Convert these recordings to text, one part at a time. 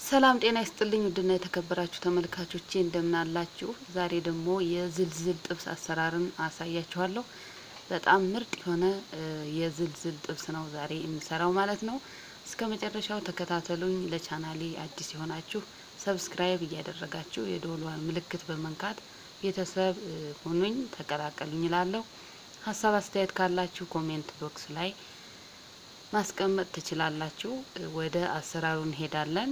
ሰላም ጤና ይስጥልኝ ውድና የተከበራችሁ ተመልካቾቼ እንደምን አላችሁ? ዛሬ ደግሞ የዝልዝል ጥብስ አሰራርን አሳያችኋለሁ። በጣም ምርጥ የሆነ የዝልዝል ጥብስ ነው ዛሬ የምሰራው ማለት ነው። እስከ መጨረሻው ተከታተሉኝ። ለቻናሌ አዲስ የሆናችሁ ሰብስክራይብ እያደረጋችሁ የደወሏን ምልክት በመንካት ቤተሰብ ሁኑኝ፣ ተቀላቀሉኝ እላለሁ። ሀሳብ አስተያየት ካላችሁ ኮሜንት ቦክስ ላይ ማስቀመጥ ትችላላችሁ። ወደ አሰራሩ እንሄዳለን።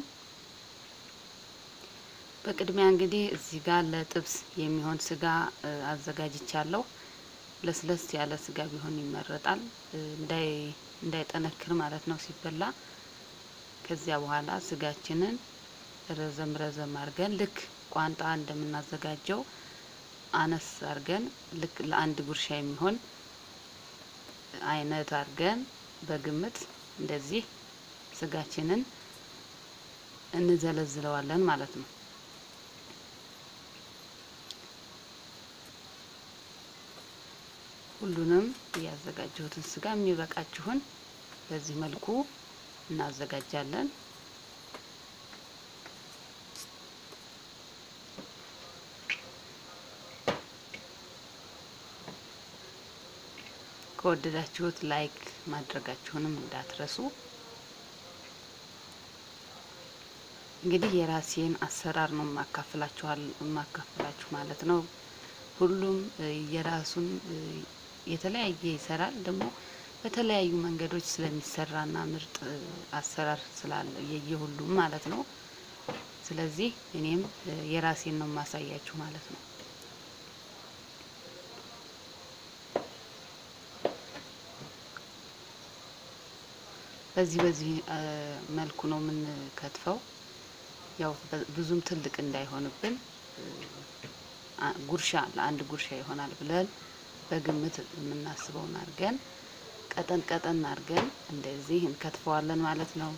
በቅድሚያ እንግዲህ እዚህ ጋር ለጥብስ የሚሆን ስጋ አዘጋጅቻለሁ። ለስለስ ያለ ስጋ ቢሆን ይመረጣል፣ እንዳይጠነክር ማለት ነው ሲበላ። ከዚያ በኋላ ስጋችንን ረዘም ረዘም አድርገን ልክ ቋንጣ እንደምናዘጋጀው አነስ አድርገን ልክ ለአንድ ጉርሻ የሚሆን አይነት አድርገን በግምት እንደዚህ ስጋችንን እንዘለዝለዋለን ማለት ነው። ሁሉንም ያዘጋጀሁትን ስጋ የሚበቃችሁን በዚህ መልኩ እናዘጋጃለን። ከወደዳችሁት ላይክ ማድረጋችሁንም እንዳትረሱ። እንግዲህ የራሴን አሰራር ነው የማካፍላችኋል የማካፍላችሁ ማለት ነው። ሁሉም የራሱን የተለያየ ይሰራል። ደግሞ በተለያዩ መንገዶች ስለሚሰራና ምርጥ አሰራር ስላለ የየሁሉም ማለት ነው። ስለዚህ እኔም የራሴን ነው የማሳያችሁ ማለት ነው። በዚህ በዚህ መልኩ ነው የምንከትፈው። ያው ብዙም ትልቅ እንዳይሆንብን ጉርሻ ለአንድ ጉርሻ ይሆናል ብለን በግምት የምናስበውን አድርገን ቀጠን ቀጠን አድርገን እንደዚህ እንከትፈዋለን ማለት ነው።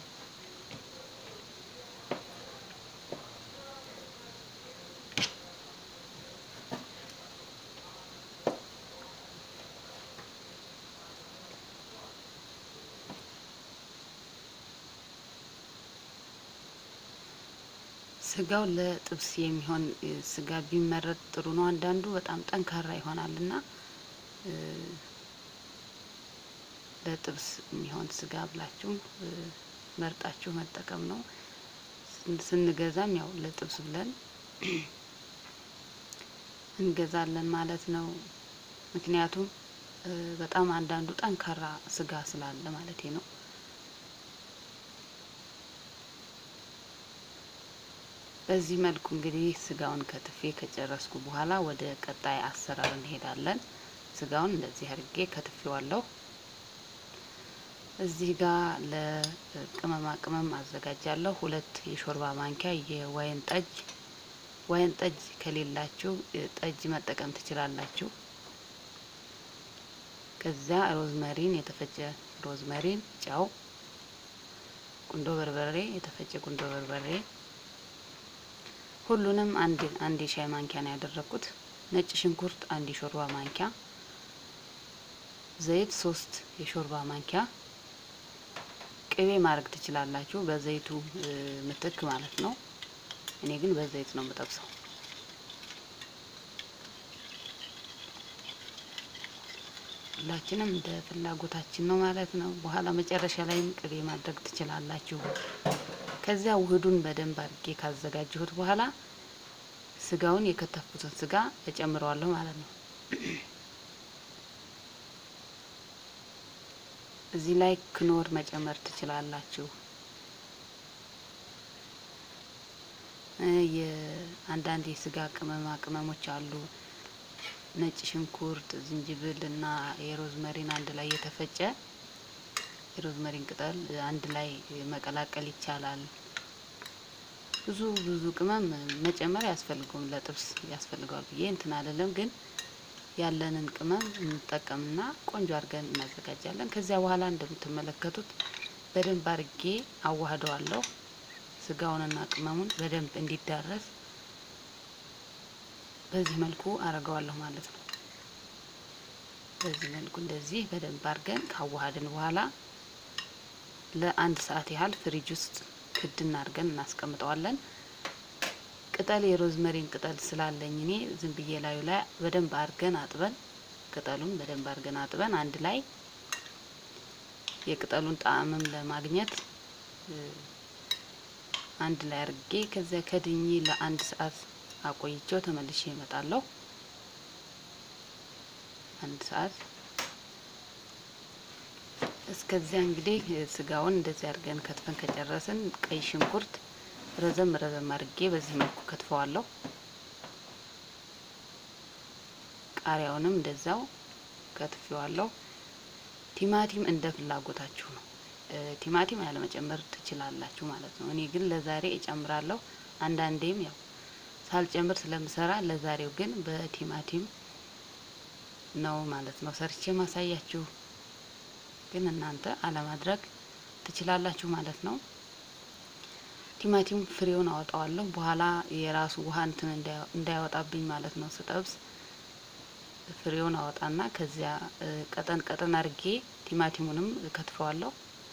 ስጋው ለጥብስ የሚሆን ስጋ ቢመረጥ ጥሩ ነው። አንዳንዱ በጣም ጠንካራ ይሆናል እና ለጥብስ የሚሆን ስጋ ብላችሁ መርጣችሁ መጠቀም ነው። ስንገዛም ያው ለጥብስ ብለን እንገዛለን ማለት ነው። ምክንያቱም በጣም አንዳንዱ ጠንካራ ስጋ ስላለ ማለት ነው። በዚህ መልኩ እንግዲህ ስጋውን ከትፌ ከጨረስኩ በኋላ ወደ ቀጣይ አሰራር እንሄዳለን። ስጋውን እንደዚህ አድርጌ ከትፌዋለሁ። እዚህ ጋር ለቅመማ ቅመም አዘጋጃለሁ። ሁለት የሾርባ ማንኪያ የወይን ጠጅ፣ ወይን ጠጅ ከሌላችሁ ጠጅ መጠቀም ትችላላችሁ። ከዚያ ሮዝመሪን፣ የተፈጨ ሮዝመሪን፣ ጨው፣ ቁንዶ በርበሬ፣ የተፈጨ ቁንዶ በርበሬ ሁሉንም አንድ አንድ የሻይ ማንኪያ ነው ያደረኩት። ነጭ ሽንኩርት አንድ የሾርባ ማንኪያ፣ ዘይት ሶስት የሾርባ ማንኪያ፣ ቅቤ ማድረግ ትችላላችሁ በዘይቱ ምትክ ማለት ነው። እኔ ግን በዘይት ነው የምጠብሰው። ሁላችንም እንደ ፍላጎታችን ነው ማለት ነው። በኋላ መጨረሻ ላይም ቅቤ ማድረግ ትችላላችሁ። ከዚያ ውህዱን በደንብ አድርጌ ካዘጋጀሁት በኋላ ስጋውን የከተፍኩትን ስጋ እጨምረዋለሁ ማለት ነው። እዚህ ላይ ክኖር መጨመር ትችላላችሁ። የአንዳንድ የስጋ ቅመማ ቅመሞች አሉ። ነጭ ሽንኩርት፣ ዝንጅብል እና የሮዝመሪን አንድ ላይ የተፈጨ የሮዝመሪን ቅጠል አንድ ላይ መቀላቀል ይቻላል። ብዙ ብዙ ቅመም መጨመር ያስፈልገውም ለጥብስ ያስፈልገዋል ብዬ እንትን አይደለም፣ ግን ያለንን ቅመም እንጠቀምና ቆንጆ አድርገን እናዘጋጃለን። ከዚያ በኋላ እንደምትመለከቱት በደንብ አድርጌ አዋህደዋለሁ። ስጋውንና ቅመሙን በደንብ እንዲዳረስ በዚህ መልኩ አረገዋለሁ ማለት ነው። በዚህ መልኩ እንደዚህ በደንብ አድርገን ካዋሃድን በኋላ ለአንድ ሰዓት ያህል ፍሪጅ ውስጥ ክድን አድርገን እናስቀምጠዋለን። ቅጠል የሮዝመሪን ቅጠል ስላለኝ እኔ ዝም ብዬ ላዩ ላይ በደንብ አድርገን አጥበን ቅጠሉን በደንብ አድርገን አጥበን አንድ ላይ የቅጠሉን ጣዕምም ለማግኘት አንድ ላይ አድርጌ ከዚያ ከድኜ ለአንድ ሰዓት አቆይቼው ተመልሼ እመጣለሁ። አንድ ሰዓት እስከዚያ እንግዲህ ስጋውን እንደዚህ አድርገን ከትፈን ከጨረስን ቀይ ሽንኩርት ረዘም ረዘም አድርጌ በዚህ መልኩ ከትፈዋለሁ። ቃሪያውንም እንደዛው ከትፌዋለሁ። ቲማቲም እንደ ፍላጎታችሁ ነው። ቲማቲም ያለመጨመር ትችላላችሁ ማለት ነው። እኔ ግን ለዛሬ እጨምራለሁ። አንዳንዴም ያው ሳልጨምር ስለምሰራ ለዛሬው ግን በቲማቲም ነው ማለት ነው ሰርቼ ማሳያችሁ። ግን እናንተ አለማድረግ ትችላላችሁ ማለት ነው። ቲማቲም ፍሬውን አወጣዋለሁ። በኋላ የራሱ ውሃ እንትን እንዳያወጣብኝ ማለት ነው ስጠብስ ፍሬውን አወጣና ከዚያ ቀጠን ቀጠን አድርጌ ቲማቲሙንም ከትፈዋለሁ።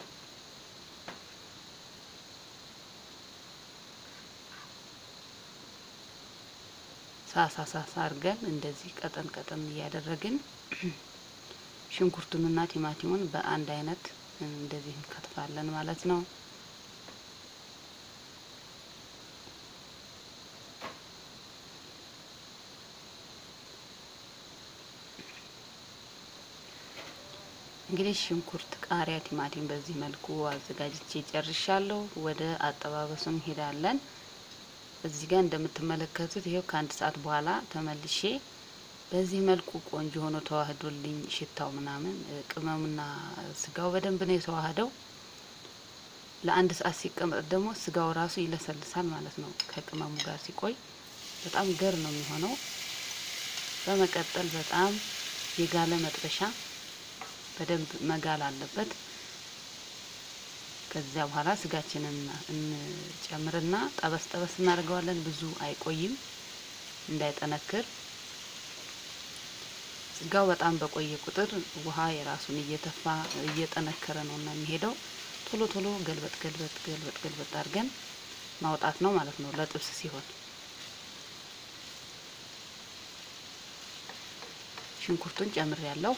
ሳሳ ሳሳ አድርገን እንደዚህ ቀጠን ቀጠን እያደረግን ሽንኩርቱንና ቲማቲሙን በአንድ አይነት እንደዚህ እንከትፋለን ማለት ነው። እንግዲህ ሽንኩርት፣ ቃሪያ፣ ቲማቲም በዚህ መልኩ አዘጋጅቼ ጨርሻለሁ። ወደ አጠባበሱ እንሄዳለን። እዚህ ጋር እንደምትመለከቱት ይሄው ከአንድ ሰዓት በኋላ ተመልሼ በዚህ መልኩ ቆንጆ ሆኖ ተዋህዶልኝ ሽታው ምናምን ቅመሙና ስጋው በደንብ ነው የተዋህደው። ለአንድ ሰዓት ሲቀመጥ ደግሞ ስጋው ራሱ ይለሰልሳል ማለት ነው። ከቅመሙ ጋር ሲቆይ በጣም ገር ነው የሚሆነው። በመቀጠል በጣም የጋለ መጥበሻ በደንብ መጋል አለበት። ከዚያ በኋላ ስጋችንን እንጨምርና ጠበስ ጠበስ እናደርገዋለን። ብዙ አይቆይም እንዳይጠነክር። ስጋው በጣም በቆየ ቁጥር ውሃ የራሱን እየተፋ እየጠነከረ ነው እና የሚሄደው ቶሎ ቶሎ ገልበጥ ገልበጥ ገልበጥ ገልበጥ አድርገን ማውጣት ነው ማለት ነው ለጥብስ ሲሆን። ሽንኩርቱን ጨምር ያለው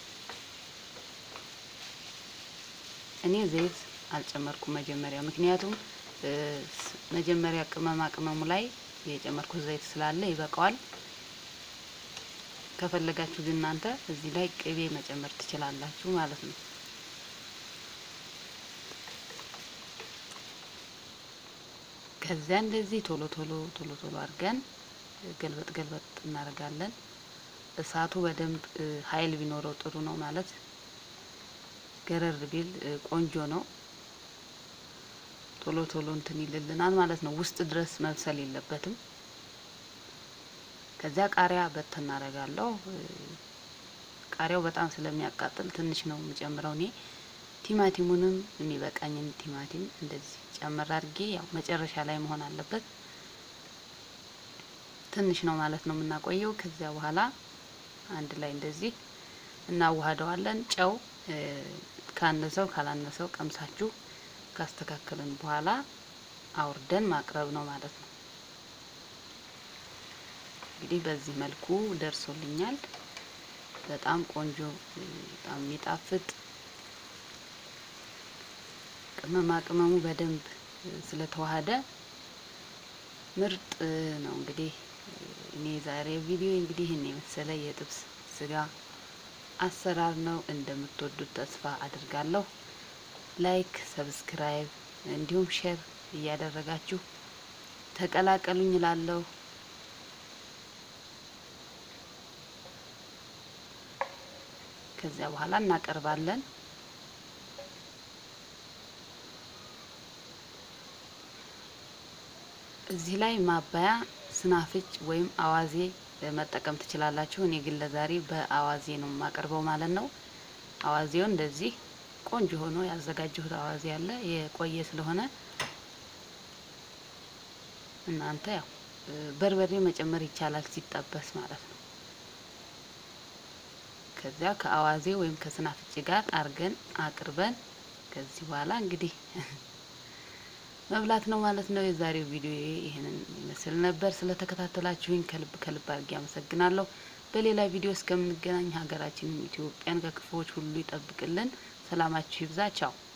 እኔ ዘይት አልጨመርኩም መጀመሪያ፣ ምክንያቱም መጀመሪያ ቅመማ ቅመሙ ላይ የጨመርኩት ዘይት ስላለ ይበቃዋል። ከፈለጋችሁ ግን እናንተ እዚህ ላይ ቅቤ መጨመር ትችላላችሁ ማለት ነው። ከዚያ እንደዚህ ቶሎ ቶሎ ቶሎ ቶሎ አድርገን ገልበጥ ገልበጥ እናደርጋለን። እሳቱ በደንብ ኃይል ቢኖረው ጥሩ ነው ማለት ገረር ቢል ቆንጆ ነው። ቶሎ ቶሎ እንትን ይልልናል ማለት ነው። ውስጥ ድረስ መብሰል የለበትም። ከዚያ ቃሪያ በት እናደርጋለሁ። ቃሪያው በጣም ስለሚያቃጥል ትንሽ ነው የምጨምረው እኔ። ቲማቲሙንም የሚበቃኝን ቲማቲም እንደዚህ ጨመር አድርጌ ያው መጨረሻ ላይ መሆን አለበት። ትንሽ ነው ማለት ነው የምናቆየው። ከዚያ በኋላ አንድ ላይ እንደዚህ እናዋህደዋለን። ጨው ካነሰው ካላነሰው ቀምሳችሁ ካስተካከልን በኋላ አውርደን ማቅረብ ነው ማለት ነው። እንግዲህ በዚህ መልኩ ደርሶልኛል። በጣም ቆንጆ፣ በጣም የሚጣፍጥ ቅመማ ቅመሙ በደንብ ስለተዋሃደ ምርጥ ነው። እንግዲህ እኔ ዛሬ ቪዲዮ እንግዲህ ይህን የመሰለ የጥብስ ስጋ አሰራር ነው። እንደምትወዱት ተስፋ አድርጋለሁ። ላይክ፣ ሰብስክራይብ እንዲሁም ሼር እያደረጋችሁ ተቀላቀሉኝ እላለሁ። ከዚያ በኋላ እናቀርባለን። እዚህ ላይ ማባያ ስናፍጭ ወይም አዋዜ መጠቀም ትችላላችሁ። እኔ ግን ለዛሬ በአዋዜ ነው የማቀርበው ማለት ነው። አዋዜውን እንደዚህ ቆንጆ ሆኖ ያዘጋጀሁት አዋዜ ያለ የቆየ ስለሆነ እናንተ ያው በርበሬ መጨመር ይቻላል ሲጠበስ ማለት ነው። ከዚያ ከአዋዜ ወይም ከስናፍጭ ጋር አርገን አቅርበን ከዚህ በኋላ እንግዲህ መብላት ነው ማለት ነው። የዛሬው ቪዲዮ ይህንን ይመስል ነበር። ስለተከታተላችሁኝ ከልብ ከልብ አድርጌ አመሰግናለሁ። በሌላ ቪዲዮ እስከምንገናኝ ሀገራችንን ኢትዮጵያን ከክፉዎች ሁሉ ይጠብቅልን። ሰላማችሁ ይብዛ። ቻው